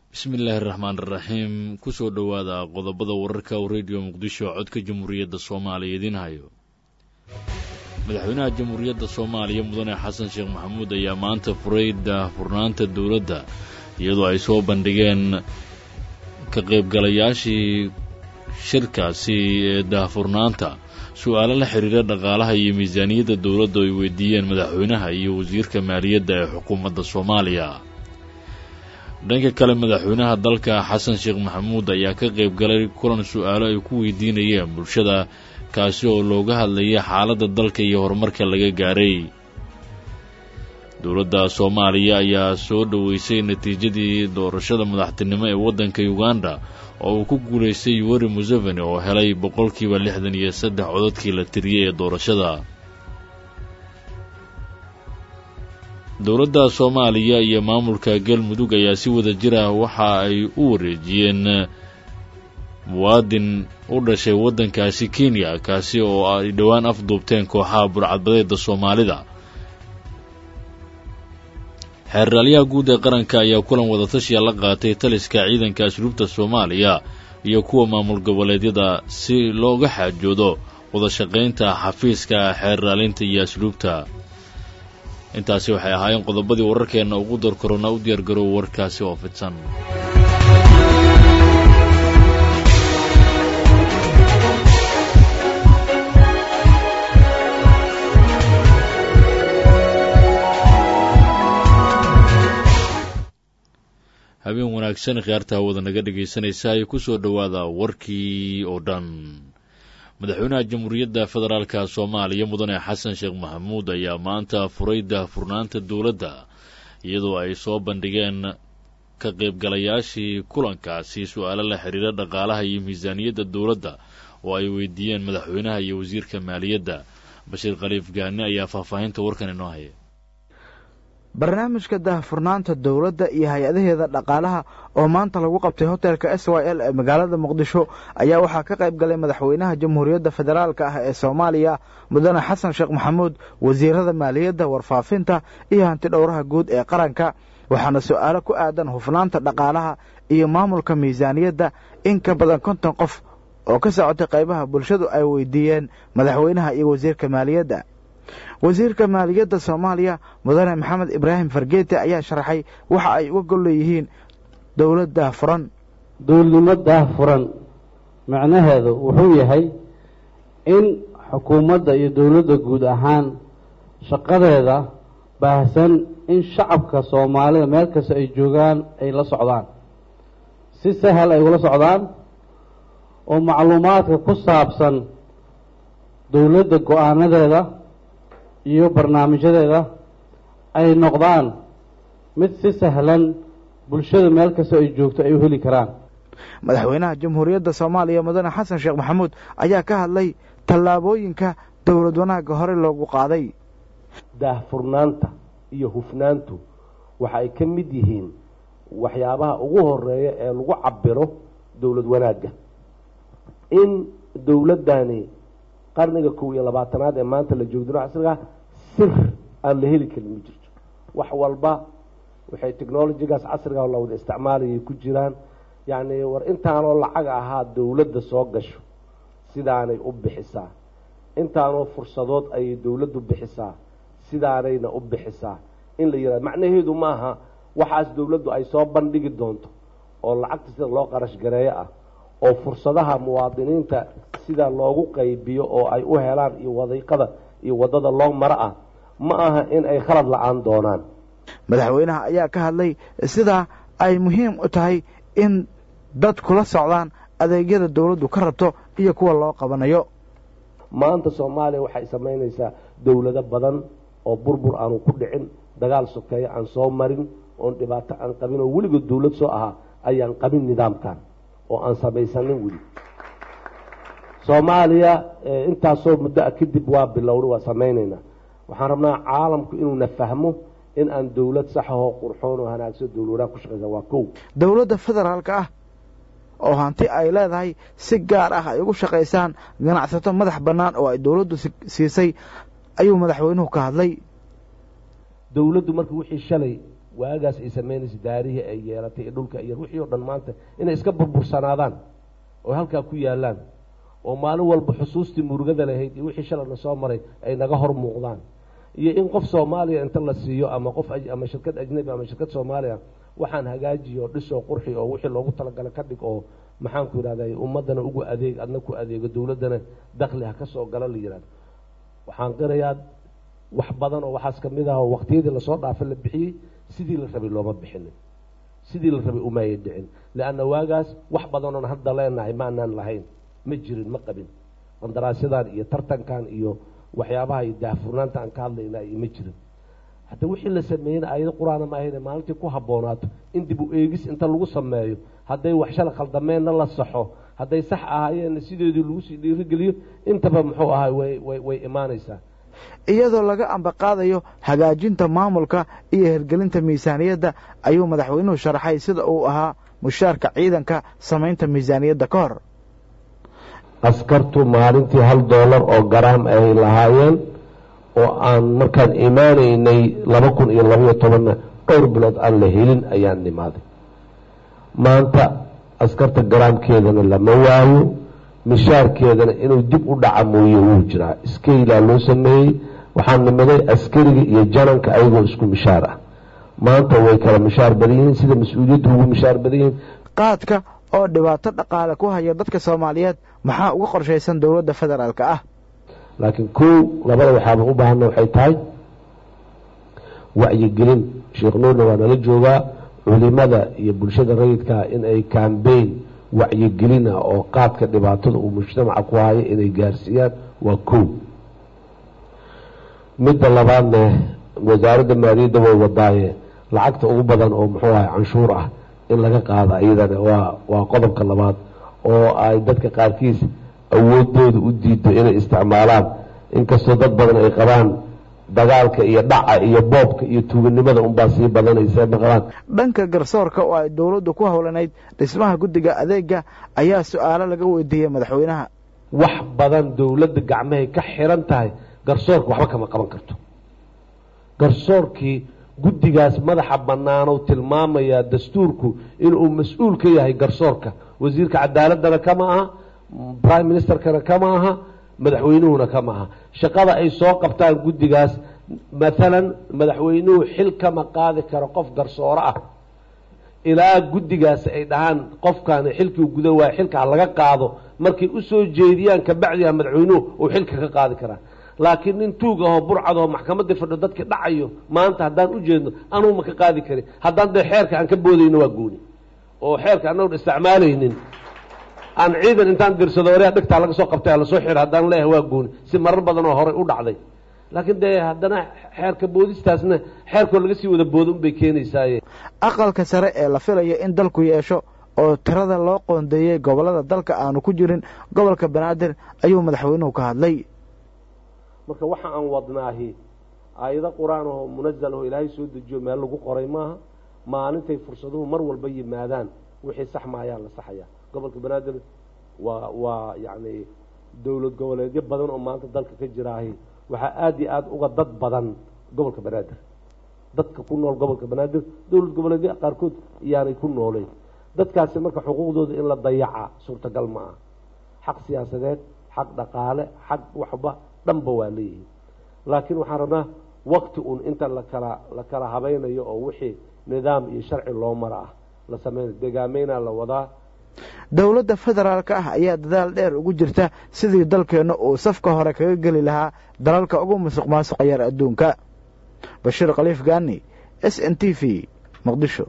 bismi illaahi raxmaan iraxiim kusoo dhowaada qodobada wararka oo rediyo muqdisho codka jamhuuriyadda soomaaliya idiin hayo madaxweynaha jamhuuriyadda soomaaliya mudane xasan sheekh maxamuud ayaa maanta furay daahfurnaanta dowladda iyadoo ay soo bandhigeen ka qaybgalayaashii shirkaasi ee daahfurnaanta su-aalo la xidhiira dhaqaalaha iyo miisaaniyadda dowladda ay weydiiyeen madaxweynaha iyo wasiirka maaliyadda ee xukuumadda soomaaliya dhanka kale madaxweynaha dalka xasan sheekh maxamuud ayaa ka qayb galay kulan su-aalo ay ku weydiinayeen bulshada kaasi oo looga hadlayay xaaladda dalka iyo horumarka laga gaaray dowladda soomaaliya ayaa soo dhoweysay natiijadii doorashada madaxtinimo ee waddanka uganda oo uu ku guulaystay yuweri museveni oo helay boqolkiiba lixdan iyo saddex codadkii la tiriyey ee doorashada dowladda soomaaliya iyo maamulka galmudug ayaa si wada jir ah waxa ay u wareejiyeen muwaadin u dhashay waddankaasi kenya kaasi oo ay dhowaan afduubteen kooxaha burcadbadeeda soomaalida xeerraalyaha guud ee qaranka ayaa kulan wadatashiya la qaatay taliska ciidanka asluubta soomaaliya iyo kuwa maamul goboleedyada si looga xaajoodo wadashaqaynta xafiiska xeerraalinta iyo asluubta intaasi waxay ahaayeen qodobadii wararkeenna ugu dar korona u diyaargarow warkaasi oo fidsan habeen wanaagsan khiyaarta hawada naga dhegaysanaysa ay ku soo dhowaada warkii oo dhan madaxweynaha jamhuuriyadda federaalka soomaaliya mudane xasan sheekh maxamuud ayaa maanta furay daahfurnaanta dowladda iyadoo ay soo bandhigeen ka qaybgalayaashii kulankaasi su-aalo la xidhiira dhaqaalaha iyo miisaaniyadda dowladda oo ay weydiiyeen madaxweynaha iyo wasiirka maaliyadda bashiir khaliif gaani ayaa faahfaahinta warkan inoo haya barnaamijka daahfurnaanta dowladda iyo hay-adaheeda dhaqaalaha oo maanta lagu qabtay hotelka s y l ee magaalada muqdisho ayaa waxaa ka qayb galay madaxweynaha jamhuuriyadda federaalka ah ee soomaaliya mudane xasan sheekh maxamuud wasiirada maaliyadda warfaafinta iyo hanti dhowraha guud ee qaranka waxaana su-aalo ku aadan hufnaanta dhaqaalaha iyo maamulka miisaaniyadda in ka badan konton qof oo ka socotay qaybaha bulshadu ay weydiiyeen madaxweynaha iyo wasiirka maaliyadda wasiirka maaliyadda soomaaliya mudane maxamed ibraahim fargeete ayaa sharaxay waxa ay uga gol leeyihiin dowlad daahfuran dowladnimo daahfuran macnaheedu wuxuu yahay in xukuumadda iyo dowladda guud ahaan shaqadeeda baahsan in shacabka soomaalida meel kasta ay joogaan ay la socdaan si sahal ay ula socdaan oo macluumaadka ku saabsan dowladda go-aanadeeda iyo barnaamijyadeeda ay noqdaan mid si sahlan bulshada meel kasta ay joogto ay u heli karaan madaxweynaha jamhuuriyadda soomaaliya mudane xasan sheekh maxamuud ayaa ka hadlay tallaabooyinka dowlad wanaagga hore loogu qaaday daahfurnaanta iyo hufnaantu waxa ay ka mid yihiin waxyaabaha ugu horeeya ee lagu cabiro dowlad wanaagga in dowladdani qarniga kow iyo labaatanaad ee maanta la joogdino casriga sir aan la heli karin ma jirto wax walba waxay technolojigaas casriga la wada isticmaalayay ku jiraan yacni war intaanoo lacag ahaa dowladda soo gasho sidaanay u bixisaa intaanoo fursadood ayay dowladdu bixisaa sidaanayna u bixisaa in la yihahdo macnaheedu maaha waxaas dowladdu ay soo bandhigi doonto oo lacagta sida loo qarash gareeyo ah oo fursadaha muwaadiniinta sida loogu qaybiyo oo ay u helaan iyo wadiiqada iyo waddada loo maro ah ma aha in ay khalad la-aan doonaan madaxweynaha ayaa ka hadlay sidaa ay muhiim u tahay in dad kula socdaan adeegyada dowladdu ka rabto iyo kuwa loo qabanayo maanta soomaaliya waxay samaynaysaa dowlado badan oo burbur aanu ku dhicin dagaal sokeeyo aan soo marin oon dhibaato aan qabin oo weligood dowlad soo ahaa ayaan qabin nidaamkan oo aan samaysanin weli soomaaliya intaasoo muddo a kadib waa bilowna waa samaynaynaa waxaan rabnaa caalamku inuuna fahmo in aan dowlad saxahoo qurxoon oo hanaagsan dowladaha ku shaqaysa waa kow dowladda federaalka ah oo hanti ay leedahay si gaar ah ay ugu shaqaysaan ganacsato madax bannaan oo ay dowladdu siisay ayuu madaxweynuhu ka hadlay dowladdu marka wixii shalay waagaas ay samaynaysa daarihii ay yeelatay iyo dhulka iyo wixii oo dhan maanta inay iska burbursanaadaan oo halkaa ku yaalaan oo maalin walba xusuustii murugada lahayd iyo wixii shalayna soo maray ay naga hor muuqdaan iyo in qof soomaaliya inta la siiyo ama qof ama shirkad ajnabi ama shirkad soomaaliya waxaan hagaajiyo dhisoo qurxi oo wixii loogu talagalay ka dhig oo maxaanku yidhahday ummaddana ugu adeeg adna ku adeego dowladdana dakli ha ka soo gala la yidhahdo waxaan qirayaa wax badan oo waxaas kamid ah oo waqtiyadii lasoo dhaafay la bixiyey sidii la rabay looma bixinin sidii la rabay umaaya dhicin leanna waagaas wax badanoon hadda leenahay maanaan lahayn ma jirin ma qabin qandaraasyadan iyo tartankan iyo waxyaabaha iyo daahfurnaanta aan ka hadlayna iyo ma jirin hadda wixii la sameeyeyna aayado qur-aana ma ahayne maalintii ku habboonaato in dib u eegis inta lagu sameeyo hadday wax shala khaldameenna la saxo hadday sax ahaayeenna sideedii lagu sii dhiirigeliyo intaba muxuu ahay way way way imaanaysaa iyadoo laga ambaqaadayo hagaajinta maamulka iyo hirgelinta miisaaniyadda ayuu madaxweynuhu sharaxay sida uu ahaa mushaarka ciidanka samaynta miisaaniyadda ka hor askartu maalintii hal doolar oo garaam ay lahaayeen oo aan markaan imaanaynay laba kun iyo labaiyo tobanna dhowr bilood aan la helin ayaan nimaaday maanta askarta garaamkeedana lama waayo mishaarkeedana inuu dib u dhaca mooye wuu jiraa iskaylaa loo sameeyey waxaan nimaday askariga iyo jananka ayagoo isku mishaar ah maanta way kala mishaar badan yihiin sida mas-uuliyaddu ugu mishaar badan yihiin qaadka oo dhibaato dhaqaale ku haya dadka soomaaliyeed maxaa uga qorshaysan dowladda federaalka ah laakiin kow labada waxaaba u baahana waxay tahay wacyigelin sheekh nuurna waa nala joogaa culimada iyo bulshada rayidkaa in ay cambain wacyigelin ah oo qaadka dhibaatada uu mujtamaca ku hayo inay gaarsiiyaan waa kow midda labaadne wasaaradda maaliyadda way wadaaye lacagta ugu badan oo muxuu ahay canshuur ah in laga qaado iyadana waa waa qodobka labaad oo ay dadka qaarkiis awoodooda u diido inay isticmaalaan inkastoo dad badan ay qabaan dagaalka iyo dhaca iyo boobka iyo tuuganimada unbaa sii badanaysa maqlaan dhanka garsoorka oo ay dowladdu ku howlanayd dhismaha guddiga adeega ayaa su-aalo laga weydiiyey madaxweynaha wax badan dowladda gacmahay ka xiran tahay garsoorka waxba kama qaban karto garsoorkii guddigaas madaxa bannaanow tilmaamayaa dastuurku inuu mas-uul ka yahay garsoorka wasiirka cadaaladana kama aha prime ministerkana kama aha madaxweynuhuna kama aha shaqada ay soo qabtaan guddigaas maalan madaxweynuhu xil kama qaadi karo qof garsooro ah ilaa guddigaas ay dhahaan qofkan xilkii guda waaya xilkaa laga qaado markay usoo jeediyaan kabacdiha madaxweynuhu uu xilka ka qaadi karaa laakiin nin tuug ahoo burcad oo maxkamadii fadho dadkii dhacayo maanta haddaan u jeedno anuu ma ka qaadi karin haddaan dee xeerka aan ka boodayno waa gooni oo xeerka anagon isticmaalaynin aan ciidan intaan dirsado orea dhigtaa laga soo qabtay lasoo xiro haddaan leeyahay waa gooni si marar badan oo horey u dhacday laakiin dee haddana xeerka boodistaasna xeerkoo laga sii wada boodo unbay keenaysaaye aqalka sare ee la filaya in dalku yeesho oo tirada loo qoondeeyey gobollada dalka aanu ku jirin gobolka banaadir ayuu madaxweynuhu ka hadlay marka waxa aan wadnaahi aayado qur-aan ahoo munazal aho ilaahay soo dejiyo meel lagu qoray maaha maalintay fursaduhu mar walba yimaadaan wixii sax maayaa la saxaya gobolka banaadir waa waa yacni dowlad goboleedyo badan oo maanta dalka ka jiraahi waxaa aada iyo aada uga dad badan gobolka banaadir dadka ku nool gobolka banaadir dowlad goboleedyo qaarkood iyaanay ku nooleyn dadkaasi marka xuquuqdooda in la dayaca suurtagal ma ah xaq siyaasadeed xaq dhaqaale xaq waxba dhanba waa leeyihiin laakiin waxaan rabnaa wakti uun inta lakala la kala habaynayo oo wixii nidaam iyo sharci loo mara ah la sameynayo deegaameynaa la wadaa dowladda federaalka ah ayaa dadaal dheer ugu jirta sidii dalkeenna uu safka hore kaga geli lahaa dalalka ugu musuq maasuqa yar adduunka bashiir khaliif gaani s n t v muqdisho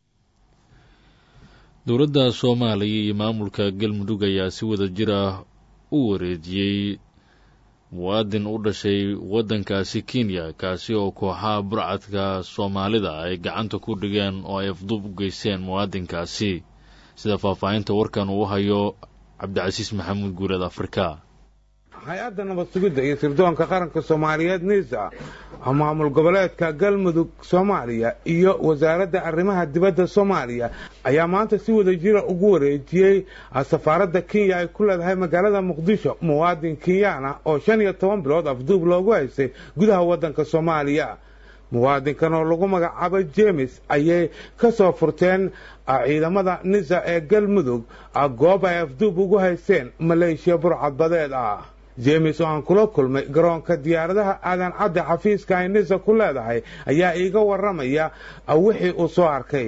dowladda soomaaliya iyo maamulka galmudug ayaa si wada jir ah u wareejiyey muwaadin u dhashay waddankaasi kenya kaasi oo kooxaha burcadka soomaalida ay gacanta ku dhigeen oo ay afduub u geysteen muwaadinkaasi sida faahfaahinta warkan uu hayo cabdicasiis maxamuud guuleed afrika hay-adda nabad sugidda iyo sirdoonka qaranka soomaaliyeed nisa maamul goboleedka galmudug soomaaliya iyo wasaaradda arrimaha dibadda soomaaliya ayaa maanta si wada jira ugu wareejiyey safaaradda kenya ay ku leedahay magaalada muqdisho muwaadin kenyaana oo shan iyo toban bilood afduub loogu haystay gudaha waddanka soomaaliya muwaadinkan oo lagu magacaabo jemes ayay ka soo furteen ciidamada nisa ee galmudug goob ay afduub ugu haysteen maleeshiya burcadbadeed ah jemes oo aan kula kulmay garoonka diyaaradaha aadan cadde xafiiska ay nisa ku leedahay ayaa iiga warramaya wixii uu soo arkay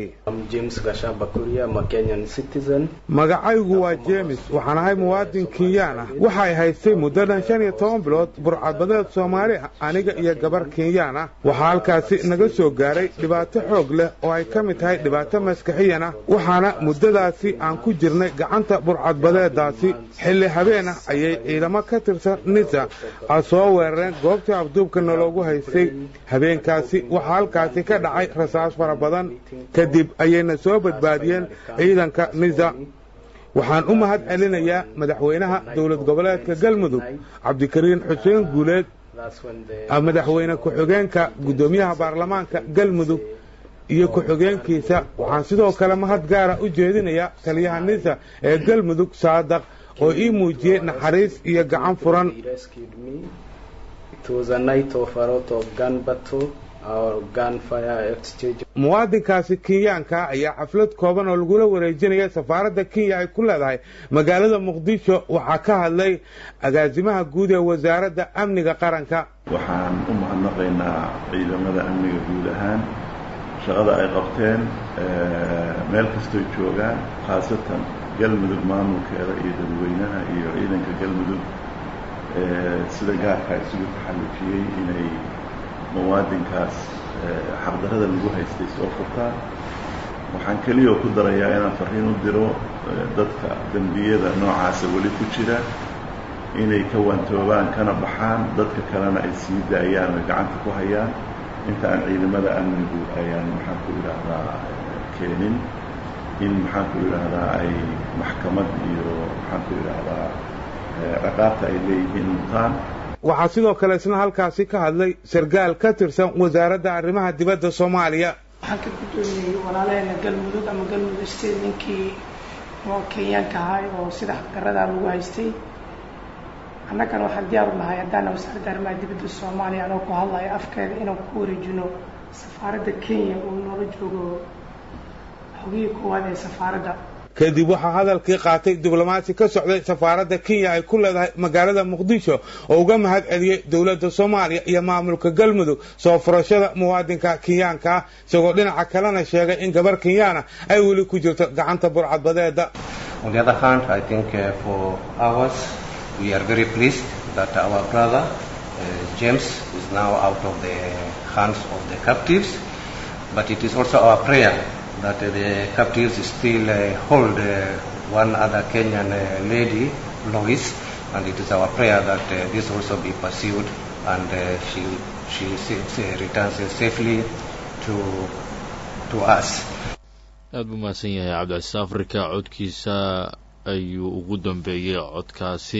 magacaygu waa jemes waxaan ahay muwaadin kenyaan ah waxay haystay muddadan shan iyo toban bilood burcadbadeed soomaali ah aniga iyo gabar kenyaan ah waxaa halkaasi naga soo gaaray dhibaato xoog leh oo ay ka mid tahay dhibaato maskaxiyan ah waxaana muddadaasi aan ku jirnay gacanta burcadbadeedaasi xilli habeen ah ayay ciidamo ka tirsan nisa soo weerareen goobtii afduubka naloogu haystay habeenkaasi waxaa halkaasi ka dhacay rasaas fara badan kadib ayayna soo badbaadiyeen ciidanka nisa waxaan u mahad celinayaa madaxweynaha dowlad goboleedka galmudug cabdikariin xuseen guuleed madaxweyne ku-xigeenka guddoomiyaha baarlamaanka galmudug iyo ku-xigeenkiisa waxaan sidoo kale mahad gaara u jeedinayaa taliyaha nisa ee galmudug saadaq oo ii muujiyey naxariis iyo gacan furan muwaadinkaasi kenyaanka ayaa xaflad kooban oo lagula wareejinaya safaaradda kenya ay ku leedahay magaalada muqdisho waxaa ka hadlay agaasimaha guud ee wasaaradda amniga qaranka waxaan u mahadnaqaynaa ciidamada amniga guud ahaan shaqada ay qabteen meel kastoy joogaan khaasatan galmudug maamulkeeda iyo dadweynaha iyo ciidanka galmudug sida gaarka isugu taxallujiyey inay muwaadinkaas xaqdarrada lagu haystay soo furtaan waxaan keliyao ku darayaa inaan farriin u diro dadka dembiyada noocaasa weli ku jira inay ka waantoobaan kana baxaan dadka kalena ay sii daayaan oy gacanta ku hayaan inta aan ciidamada amnigu ayaan maxaan ku idhaahdaa keenin in maxaan ku idhaahdaa ay maxkamad iyo maxaan ku idhaahdaa ciqaabta ay leeyihiin mutaan waxaa sidoo kale isna halkaasi ka hadlay sargaal ka tirsan wasaaradda arrimaha dibadda soomaaliya waxaan ka guddoomiyey walaalaheena galmudug ama galmudug state ninkii oo kenyaanka ahay oo sida xaqdarradaa lagu haystay annagana waxaan diyaar u nahay haddaana wasaaradda arrimaha dibadda soomaaliya anoo ku hadlayo afkeeda inaan ku wareejino safaaradda kenya oo noola joogo xogihii koowaad ee safaaradda kadib waxaa hadalkii qaatay diblomaasi ka socday safaaradda kenya ay ku leedahay magaalada muqdisho oo uga mahad celiyey dowladda soomaaliya iyo maamulka galmudug soo furashada muwaadinka kenyaanka ah isagoo dhinaca kalena sheegay in gabar kenyaana ay weli ku jirto gacanta burcadbadeeda we are very pleased that our brother uh, James is now out of the hands of the captives. But it is also our prayer that uh, the captives still uh, hold uh, one other Kenyan uh, lady, Lois, and it is our prayer that uh, this also be pursued and uh, she she sa- returns safely to to us. aada buu mahadsan yahay cabdicasiis afrika codkiisa ayuu ugu dambeeyey codkaasi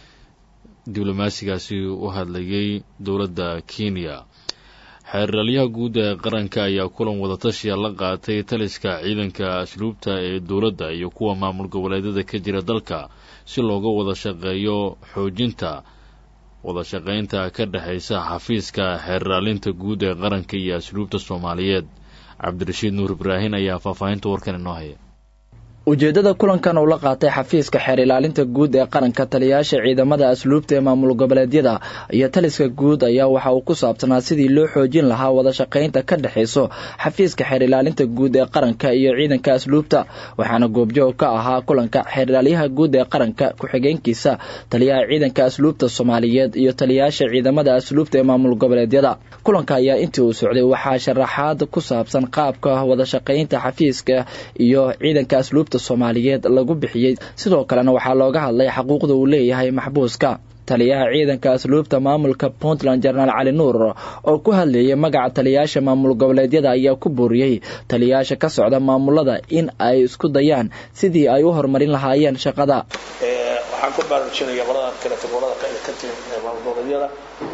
diblomaasigaasi u hadlayay dowladda kenya xeeralyaha guud ee qaranka ayaa kulan wadatashiya la qaatay taliska ciidanka asluubta ee dowladda iyo kuwa maamul goboleedyada ka jira dalka si looga wada shaqeeyo xoojinta wada shaqaynta ka dhexaysa xafiiska xeerraalinta guud ee qaranka iyo asluubta soomaaliyeed cabdirashiid nuur ibraahin ayaa faahfaahinta warkan inoo haya ujeeddada kulankan uu la qaatay xafiiska xeer ilaalinta guud ee qaranka taliyayaasha ciidamada asluubta ee maamul goboleedyada iyo taliska guud ayaa waxa uu ku saabsanaa sidii loo xoojin lahaa wada shaqaynta ka dhexayso xafiiska xeer ilaalinta guud ee qaranka iyo ciidanka asluubta waxaana goobjoog ka ahaa kulanka xeer ilaalyaha guud ee qaranka ku-xigeenkiisa taliyaha ciidanka asluubta soomaaliyeed iyo taliyayaasha ciidamada asluubta ee maamul goboleedyada kulanka ayaa intii uu socday waxaa sharaxaad ku saabsan qaabka wada shaqaynta xafiiska iyo ciidanka asluubta soomaaliyeed lagu bixiyey sidoo kalena waxaa looga hadlay xaquuqda uu leeyahay maxbuuska taliyaha ciidanka asluubta maamulka puntland jenaraal cali nuur oo ku hadlayay magaca taliyayaasha maamul goboleedyada ayaa ku booriyey taliyayaasha ka socda maamulada in ay isku dayaan sidii ay u horumarin lahaayeen shaqada waxaan ku baraarujinaya qoladan kaleeto qolada ka timi maamul goboleedyada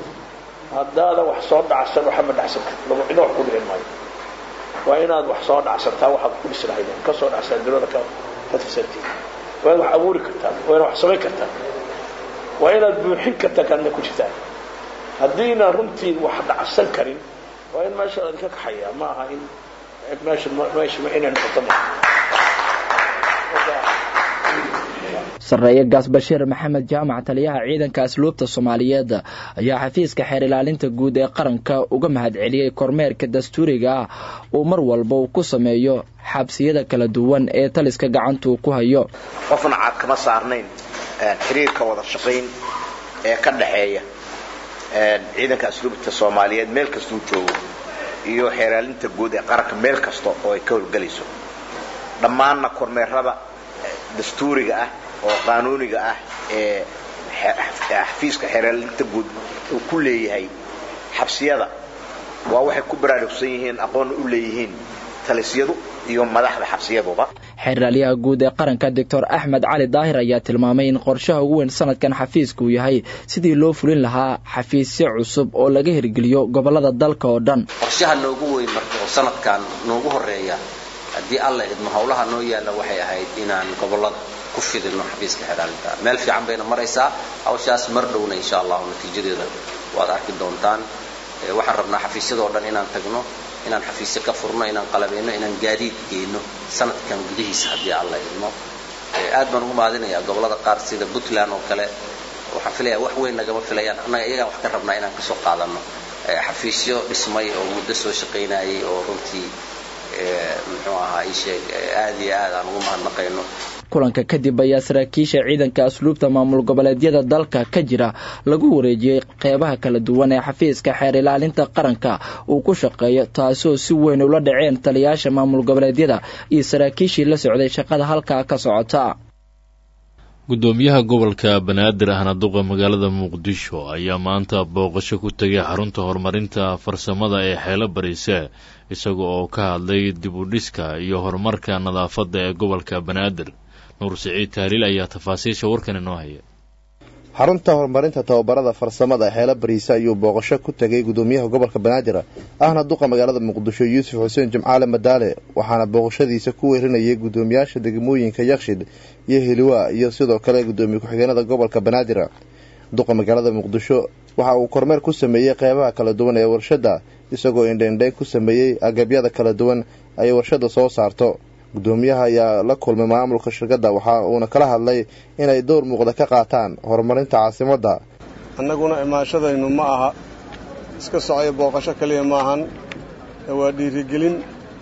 haddaada wax soo dhacsan waxama dhacsan lagu cidna wax ku dhicin maayo waa inaad wax soo dhacsantaa waxaad ku dhisi lahayd ka soo dhacsaa dulada ka ka tirsantiin waa inaad wax abuuri kartaan waa inaad wax samayn kartaan waa inaad buuxin kartaan kaadna ku jirtaan haddiina runtii wax dhacsan karin waa in meesha laydinka kaxayaa ma aha in meesha meesha inay noqoto ma sarreeye gaas bashiir maxamed jaamac taliyaha ciidanka asluubta soomaaliyeed ayaa xafiiska xeer ilaalinta guud ee qaranka uga mahadceliyey kormeerka dastuuriga ah uu mar walba uu ku sameeyo xabsiyada kala duwan ee taliska gacantuu ku hayo qofna caad kama saarnayn xiriirka wada shaqayn ee ka dhaxeeya ciidanka asluubta soomaaliyeed meel kastuu joogo iyo xeeraalinta guud ee qaranka meel kasta oo ay ka howlgelayso dhammaanna kormeerada dastuuriga ah oo qaanuuniga ah ee xafiiska xeeraalinta guud uu ku leeyahay xabsiyada waa waxay ku baraarugsan yihiin aqoonna u leeyihiin talisyadu iyo madaxda xabsiyaduba xeeraalyaha guud ee qaranka doctor axmed cali daahir ayaa tilmaamay in qorshaha ugu weyn sanadkan xafiiska uu yahay sidii loo fulin lahaa xafiisyo cusub oo laga hirgeliyo gobolada dalka oo dhan qorshaha noogu weyn marka oo sanadkan noogu horeeya haddii alla idmo howlaha noo yaalla waxay ahayd inaan gobolada ku fidino xafiiska xeeraalinta meel fiican bayna maraysaa hawshaas mar dhowna insha allahu natiijadeeda waad arki doontaan waxaan rabnaa xafiisyadoo dhan inaan tagno inaan xafiisyo ka furno inaan qalabeyno inaan gaadiid geyno sanadkan gudihiisa haddii alla idmo aad baan ugu mahadinayaa gobolada qaar sida puntland oo kale waxaan filayaa wax weyn nagama filayaan annaga iyagaan wax ka rabnaa inaan kasoo qaadano xafiisyo dhismay oo muddo soo shaqaynayay oo runtii muxuu ahaa isheeg aad iyo aad aan ugu mahadnaqayno kulanka kadib ayaa saraakiisha ciidanka asluubta maamul goboleedyada dalka ka jira lagu wareejiyey qeybaha kala duwan ee xafiiska xeer ilaalinta qaranka uu ku shaqeeyo taasoo si weyn ula dhaceen taliyaasha maamul goboleedyada iyo saraakiishii la socday shaqada halkaa ka socota guddoomiyaha gobolka banaadir ahna duqa magaalada muqdisho ayaa maanta booqasho ku tegay xarunta horumarinta farsamada ee xeelo bariise isaga oo ka hadlay dib u dhiska iyo horumarka nadaafadda ee gobolka banaadir nuur siciid tahliil ayaa tafaasiisha warkan inoo haya xarunta horumarinta tababarada farsamada xeelo bariise ayuu booqasho ku tegay guddoomiyaha gobolka banaadir ahna duqa magaalada muqdisho yuusuf xuseen jimcaale madaale waxaana booqashadiisa ku weerinayay guddoomiyaasha degmooyinka yakshid iyo hiliwa iyo sidoo kale guddoomiye ku-xigeenada gobolka banaadir duqa magaalada muqdisho waxa uu kormeer ku sameeyey qeybaha kala duwan ee warshadda isagoo indheindheyn ku sameeyey agabyada kala duwan ay warshadda soo saarto guddoomiyaha ayaa la kulmay maamulka shirkadda waxa uuna kala hadlay inay dowr muuqda ka qaataan horumarinta caasimadda annaguna imaashadaynu ma aha iska socyo booqasho keliya maahan waa dhiirigelin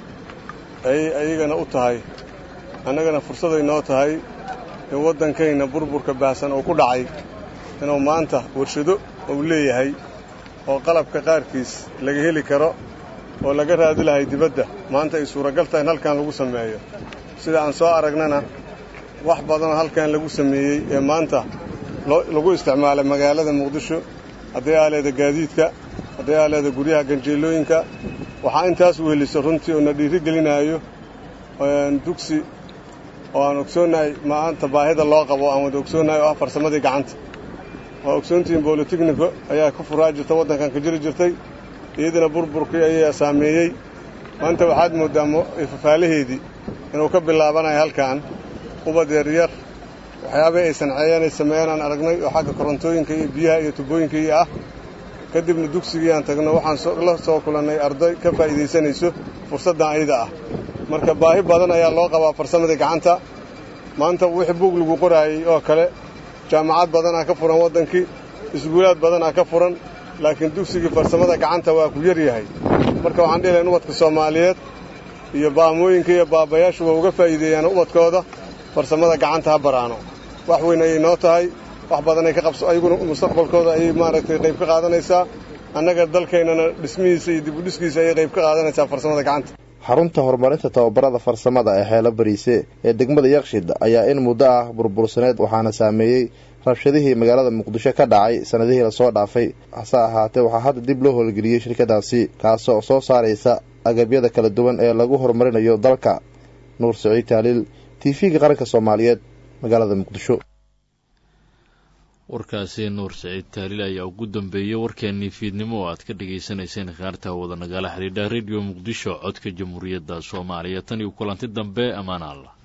ayay ayagana u tahay annagana fursaday noo tahay in waddankayna burburka baahsan oo ku dhacay inuu maanta warshado uu leeyahay oo qalabka qaarkiis laga heli karo oo laga raadi lahay dibadda maanta ay suuragal tahay in halkan lagu sameeyo sida aan soo aragnana wax badanoo halkan lagu sameeyey ee maanta lagu isticmaalay magaalada muqdisho hadday aaleeda gaadiidka hadday aaleeda guryaha ganjeelooyinka waxaa intaas weheliso runtii oo na dhiiri gelinaayo dugsi oo aan ogsoonnahay maanta baahida loo qabo aan wada ogsoonnahay oo ah farsamadii gacanta waa ogsoontihiin bolotechniko ayaa ka furaa jirta waddankan ka jiri jirtay iyadana burburkii ayaa saameeyey maanta waxaad mooddaa fafaalaheedii inuu ka bilaabanayo halkan ubad yaryar waxyaabay ay sanceeyeen ay sameeyeen aan aragnay oo xagga korontooyinka iyo biyaha iyo tubooyinka iyo ah kadibna dugsigii aan tagno waxaan la soo kulannay arday ka faa'iidaysanayso fursaddan ayada ah marka baahi badan ayaa loo qabaa farsamadii gacanta maanta wixii buug lagu qoraayey oo kale jaamacad badanaa ka furan waddankii iskuulaad badanaa ka furan laakiin dugsigii farsamada gacanta waa ku yar yahay marka waxaan dhihi lahayn ubadka soomaaliyeed iyo baamooyinka iyo baabayaashu waa uga faa'iideeyaan ubadkooda farsamada gacanta ha baraano wax weyn ayay noo tahay wax badanay ka qabso ayaguna mustaqbalkooda ayay maaragtay qayb ka qaadanaysaa annaga dalkaynana dhismihiisa iyo dibudhiskiisa ayay qayb ka qaadanaysaa farsamada gacanta xarunta horumarinta tababarada farsamada ee xeelo bariise ee degmada yakshid ayaa in muddo ah burbursaneed waxaana saameeyey rabshadihii magaalada muqdisho ka dhacay sanadihii lasoo dhaafay hase ahaatee waxaa hadda dib loo howlgeliyey shirkadaasi kaasoo soo saaraysa agabyada kala duwan ee lagu horumarinayo dalka nuur siciid taaliil t v-ga qaranka soomaaliyeed magaalada muqdisho warkaasi nuur siciid taaliil ayaa ugu dambeeyey warkeenii fiidnimo oo aad ka dhagaysanayseen khaarta wada nagala xidhiidha rediyo muqdisho codka jamhuuriyadda soomaaliya tan iyo kulanti dambe ammaan allah